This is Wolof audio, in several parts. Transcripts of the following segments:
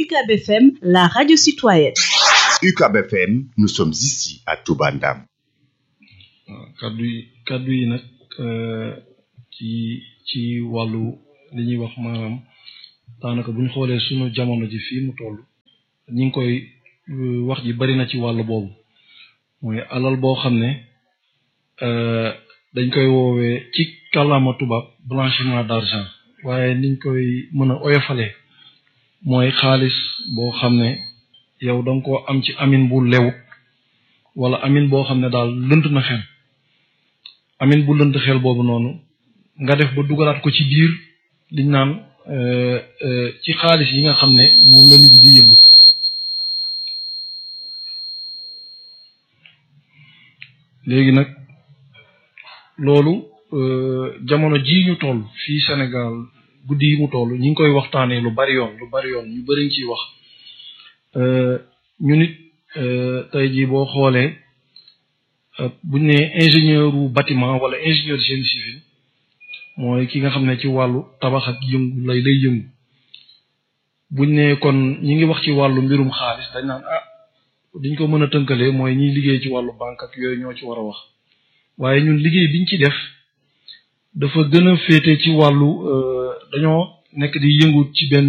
UCAB FM, la radio citoyenne. UCAB FM, nous sommes ici à Touba Ndam. kaddu yi kaddu yi nag ci ci wàllu li ñuy wax maanaam daanaka bu ñu xoolee sunu jamono ji fii mu toll ñi ngi koy wax ji bari na ci wàllu boobu mooy alal boo xam ne dañ koy woowee ci kàllaama tubaab blanchiment d'argent waaye niñ koy mën a oyofalee mooy xaalis boo xam ne yow da nga koo am ci amin bu lewut wala amin boo xam ne daal lënt na xel amin bu lënt xel boobu noonu nga def ba dugalaat ko ci biir liñ naan ci xaalis yi nga xam ne moom la nit di yëngu léegi nag loolu jamono ji ñu toll fii Sénégal guddi yi mu toll ñu ngi koy waxtaanee lu bari yoon lu bari yoon ñu bari ñu ciy wax ñu nit tey jii boo xoolee buñ ne ingénieur wu bâtiment wala ingénieur génie civil mooy ki nga xam ne ci wàllu tabax ak yëngu lay lay yëngu buñ ne kon ñi ngi wax ci wàllu mbirum xaalis dañ naan ah diñ ko mën a tënkalee mooy ñiy liggéey ci wàllu banque ak yooyu ñoo ci war a wax waaye ñun liggéey biñ ci def dafa gën a féete ci wàllu dañoo nekk di yëngu ci benn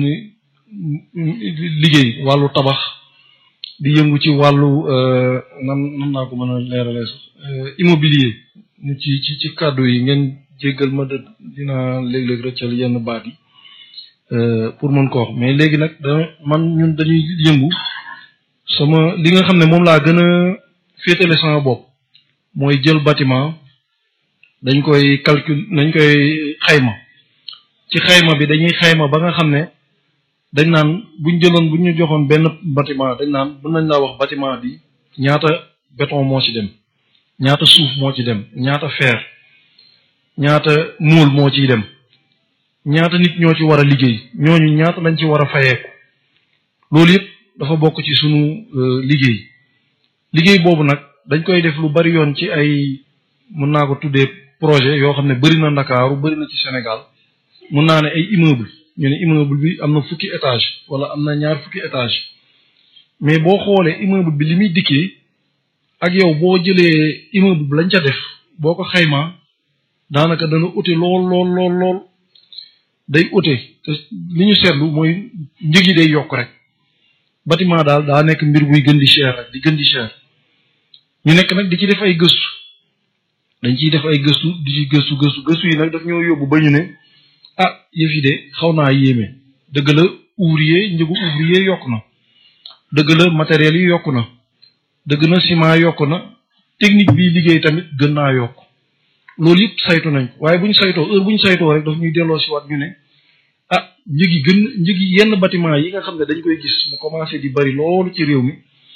liggéey wàllu tabax di yëngu ci wàllu nan nan naa ko mën a leeralee sax immobilier ñu ci ci ci kàddu yi ngeen jéggal ma de dina léeg-léeg rëccal yenn baat yi pour mën ko wax mais léegi nag da man ñun dañuy yëngu sama li nga xam ne moom laa gën a féetale sama bopp mooy jël bâtiment dañ koy calcul dañ koy xayma ci xayma bi dañuy xayma ba nga xam ne dañ naan buñ jëloon buñ ñu joxoon benn bâtiment dañ naan mën nañ laa wax bâtiment bi ñaata béton moo ci dem ñaata suuf moo ci dem ñaata fer ñaata mool moo ciy dem ñaata nit ñoo ci war a liggéey ñooñu ñaata lañ ci war a fayeeku loolu yëpp dafa bokk ci sunu liggéey liggéey boobu nag dañ koy def lu bari yoon ci ay mën naa ko tuddee projet yoo xam ne bari na Ndakaaru bari na ci Sénégal mën naa ne ay immeuble ñu ne immeuble bi am na fukki étage wala am na ñaar fukki étage mais boo xoolee immeuble bi li muy dikkee ak yow boo jëlee immeuble bi lañ ca def boo ko xaymaa daanaka dana ute lool lool lool lool day ute te li ñu seetlu mooy njëg yi day yokk rek bâtiment daal daa nekk mbir buy gën di cher rek di gën di cher ñu nekk nag di ci def ay gëstu dañ ciy def ay gëstu di ci gëstu gëstu gëstu yi nag daf ñoo yóbbu ba ñu ne ah yëf yi de xaw naa yéeme dëgg la ouvrier njëgu ouvrier yokk na dëgg la matériel yi yokk na dëgg na ciment yokk na technique bi liggéey tamit gën naa yokk loolu yëpp saytu nañ ko waaye bu ñu saytoo heure bu ñu saytoo rek daf ñuy delloo si waat ñu ne ah njëg yi gën njëg yi yenn bâtiment yi nga xam ne dañ koy gis mu commencé di bari loolu ci réew mi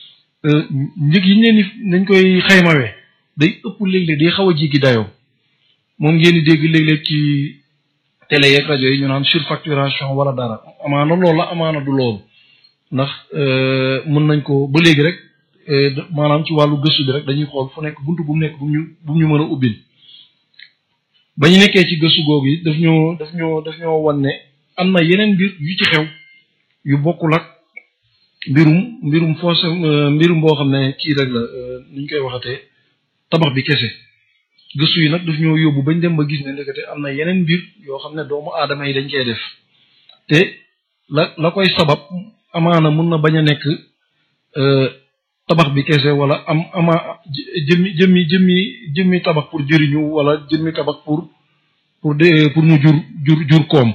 njëg yi ñu leen dañ koy xaymawee day ëpp léeg-léeg day xaw a jéggi dayoo moom ngeen di dégg léeg-léeg ci télé yeeg rajo yi ñu naan surfacturation wala dara amaana loolu la amaana du loolu ndax mën nañ ko ba léegi rek maanaam ci wàllu gëstu bi rek dañuy xool fu nekk buntu bu mu nekk bu ñu bu ñu mën a ubbil ba ñu nekkee ci gëstu googu yi daf ñoo daf ñoo daf ñoo wan ne am na yeneen mbir yu ci xew yu bokkul ak mbirum mbirum foos mbirum boo xam ne kii rek la ni ñu koy waxatee tabax bi kese gëstu yi nag daf ñoo yóbbu bañ dem ba gis ne ndekete am na yeneen mbir yoo xam ne doomu aadama yi dañ koy def te la la koy sabab amaana mun na bañ a nekk tabax bi kese wala am ama jëmmi jëmmi jëmmi jëmmi tabax pour jëriñu wala jëmmi tabax pour pour de pour mu jur jur jur koom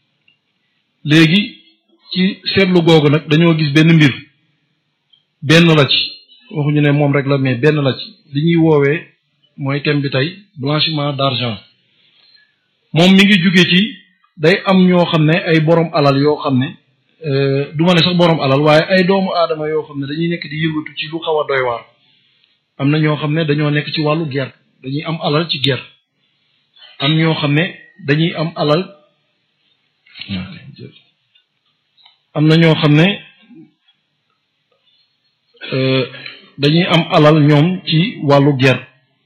léegi ci seetlu googu nag dañoo gis benn mbir benn la ci waxuñu ne moom rek la mais benn la ci li ñuy woowee mooy thème bi tey blanchiment d'argent moom mi ngi jóge ci day am ñoo xam ne ay borom alal yoo xam ne du ma ne sax borom alal waaye ay doomu aadama yoo xam ne dañuy nekk di yëngatu ci lu xaw a doy waar am na ñoo xam ne dañoo nekk ci wàllu guerre dañuy am alal ci guerre am ñoo xam ne dañuy am alal am na ñoo xam ne dañuy am alal ñoom ci wàllu guerre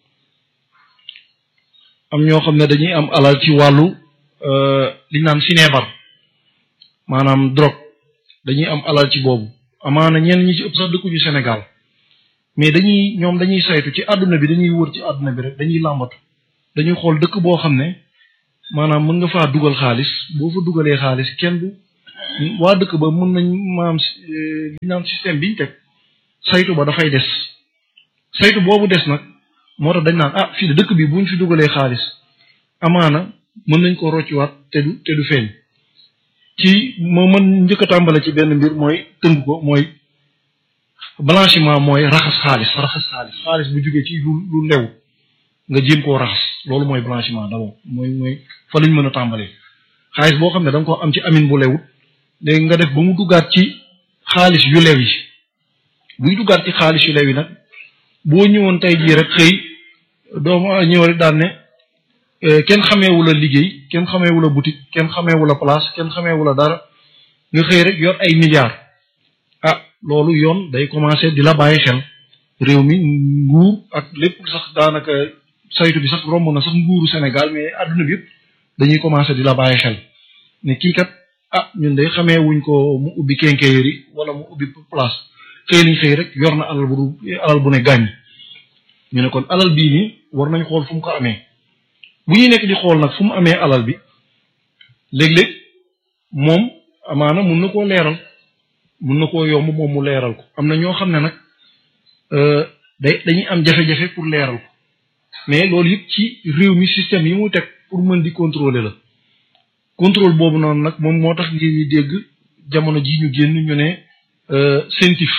am ñoo xam ne dañuy am alal ci wàllu li ñu naan sineebar maanaam drogue dañuy am alal ci boobu amaana ñenn ñi ci ëpp sax dëkkuñu Sénégal mais dañuy ñoom dañuy saytu ci àdduna bi dañuy wër ci àdduna bi rek dañuy làmbatu dañuy xool dëkk boo xam ne maanaam mën nga faa dugal xaalis boo fa dugalee xaalis kenn du waa dëkk ba mën nañ maanaam li naan système biñ teg saytu ba dafay des saytu boobu des nag moo tax dañ naan ah fii de dëkk bi buñ fi dugalee xaalis amaana mën nañ ko roccuwaat te du te du feeñ ci moo mën njëkk a tàmbale ci benn mbir mooy tënk ko mooy blanchiment mooy raxas xaalis raxas xaalis xaalis bu jógee ci lu lu lew nga jéem koo raxas loolu mooy blanchiment d'abord mooy mooy fa lañ mën a tàmbalee xaalis boo xam ne da nga ko am ci amin bu lewut léegi nga def ba mu duggaat ci xaalis yu lew yi buy duggaat ci xaalis yu lew yi nag boo ñëwoon tey jii rek xëy doomu ñëw rek daan ne kenn xameewu la liggéey kenn xameewu la boutique kenn xameewu la place kenn xameewu la dara nga xëy rek yor ay milliards ah loolu yoon day commencer di la bàyyi xel réew mi nguur ak lépp sax daanaka saytu bi sax romb na sax nguuru Sénégal mais adduna bi yëpp dañuy commencer di la bàyyi xel ne kii kat ah ñun day xamee wuñ ko mu ubbi quincaillerie wala mu ubbi place xëy nañ xëy rek yor na alal bu alal bu ne gàññ ñu ne kon alal bii nii war nañ xool fu mu ko amee bu ñuy nekk di xool nag fu mu amee alal bi léeg-léeg moom amaana mun na koo leeral mun na koo yomb moom mu leeral ko am na ñoo xam ne nag day dañuy am jafe-jafe pour leeral ko mais loolu yëpp ci réew mi système yi mu teg pour mën di contrôler la contrôle boobu noonu nag moom moo tax ngeen ñi dégg jamono ji ñu génn ñu ne CENTIF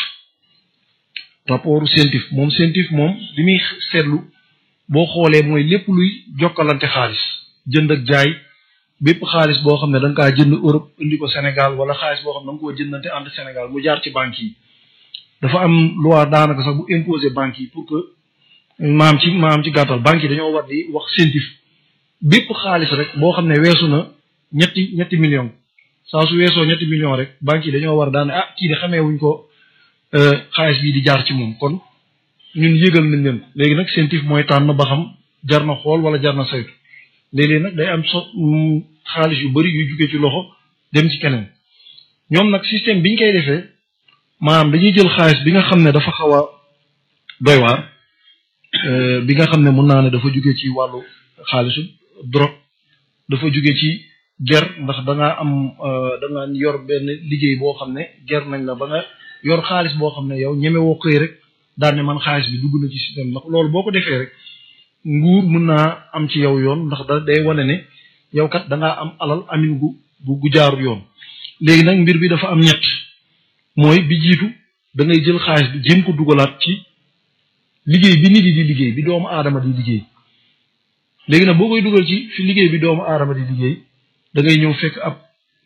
rapport CENTIF moom CENTIF moom li muy seetlu boo xoolee mooy lépp luy jokkalante xaalis jënd ak jaay bépp xaalis boo xam ne da nga kaa jënd Europe indi ko Sénégal wala xaalis boo xam ne da nga koo jëndante entre Sénégal mu jaar ci banques yi dafa am loi daanaka sax bu imposer banques yi pour que maam ci maam ci gàttal banques yi dañoo war di wax CENTIF bépp xaalis rek boo xam ne weesu na ñetti ñetti million saa su weesoo ñetti million rek banques yi dañoo war daan ah kii de xamee wuñ ko xaalis bii di jaar ci moom kon ñun yëgal nañ leen léegi nag CENTIF mooy tànn ba xam jar na xool wala jar na saytu léeg-léeg nag day am so xaalis yu bari yuy jugee ci loxo dem ci keneen ñoom nag système biñ koy defee maanaam dañuy jël xaalis bi nga xam ne dafa xaw a doy waar bi nga xam ne mën naa ne dafa jugee ci wàllu xaalisu drogue dafa jugee ci ger ndax da ngaa am da nga yor benn liggéey boo xam ne ger nañ la ba nga yor xaalis boo xam ne yow ñeme woo xëy rek daan ne man xaalis bi dugg na ci système ndax loolu boo ko defee rek nguur mën naa am ci yow yoon ndax da day wane ne yow kat da ngaa am alal amin gu gu jaarul yoon léegi nag mbir bi dafa am ñett mooy bi jiitu da ngay jël xaalis bi jéem ko dugalaat ci liggéey bi nit yi di liggéey bi doomu aadama di liggéey léegi nag boo koy dugal ci fi liggéey bi doomu aadama di liggéey da ngay ñëw fekk ab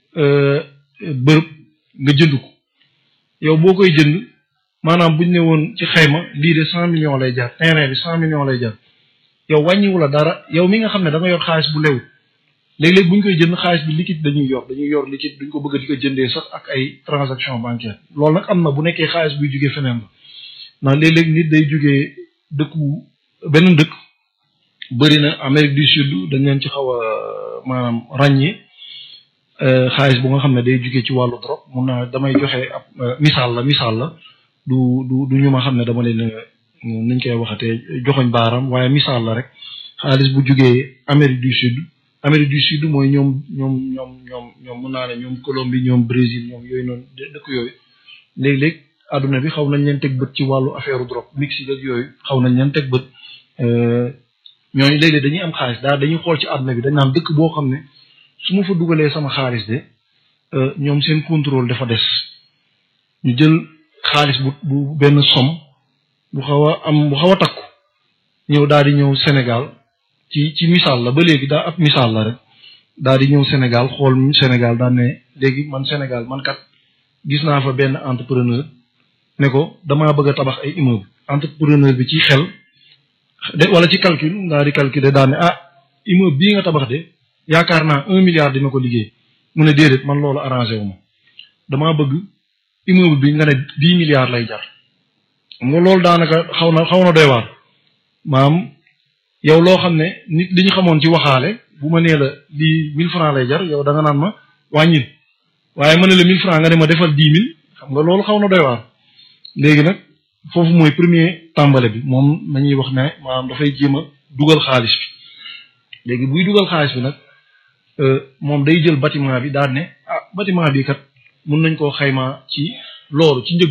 bërëb nga jënd ko yow boo koy jënd maanaam buñ ne woon ci xayma lii de cent millions lay jar terrain bi cent millions lay jar yow wàññiwu la dara yow mi nga xam ne da nga yor xaalis bu lew léeg-léeg bu ñu koy jënd xaalis bi liquide dañuy yor dañuy yor liquide duñ ko bëgg di ko jëndee sax ak ay transaction bancaire loolu nag am na bu nekkee xaalis buy jugee feneen la ndax léeg-léeg nit day jugee dëkku beneen dëkk bëri na Amérique du Sud dañ leen ci xaw a maanaam ràññee xaalis bu nga xam ne day jugee ci wàllu drogue mun naa damay joxe ab misaal la misaal la du du du ñu ma xam ne dama leen niñ koy waxatee joxoñ baaram waaye misaal la rek xaalis bu jugee Amérique du Sud Amérique du Sud mooy ñoom ñoom ñoom ñoom ñoom mun naa ne ñoom Colombie ñoom Brésil ñoom yooyu noonu dëkk yooyu léeg-léeg àdduna bi xaw nañ leen teg bët ci wàllu affaire drogue Mexique ak yooyu xaw nañ leen teg bët ñooñu léeg-léeg dañuy am xaalis daal dañuy xool ci àdduna bi dañ naan dëkk boo xam ne su ma fa dugalee sama xaalis de ñoom seen contrôle dafa des ñu jël xaalis bu bu benn somme bu xaw a am bu xaw a takku ñëw daal di ñëw Sénégal ci ci misaal la ba léegi daa ab misaal la rek daal di ñëw Sénégal xool Sénégal daan ne léegi man Sénégal man kat gis naa fa benn entrepreneur ne ko damaa bëgg a tabax ay immeuble entrepreneur bi ci xel de wala ci calcul daal di calculer daan ne ah immeuble bii nga tabax de yaakaar naa un milliard dina ko liggéey mu ne déedéet man loolu arrangé wu ma damaa bëgg immeuble bi nga ne dix milliards lay jar xam nga loolu daanaka xaw na xaw na doy waar maam yow loo xam ne nit li ñu xamoon ci waxaale bu ma nee la lii mille francs lay jar yow da nga naan ma wàññil waaye ma ne la mille francs nga ne ma defal dix mille xam nga loolu xaw na doy waar léegi nag foofu mooy premier tàmbale bi moom nañuy wax ne maanaam dafay jéem a dugal xaalis bi léegi buy dugal xaalis bi nag moom day jël bâtiment bi daal ne ah bâtiment bi kat mun nañ koo xaymaa ci loolu ci njëg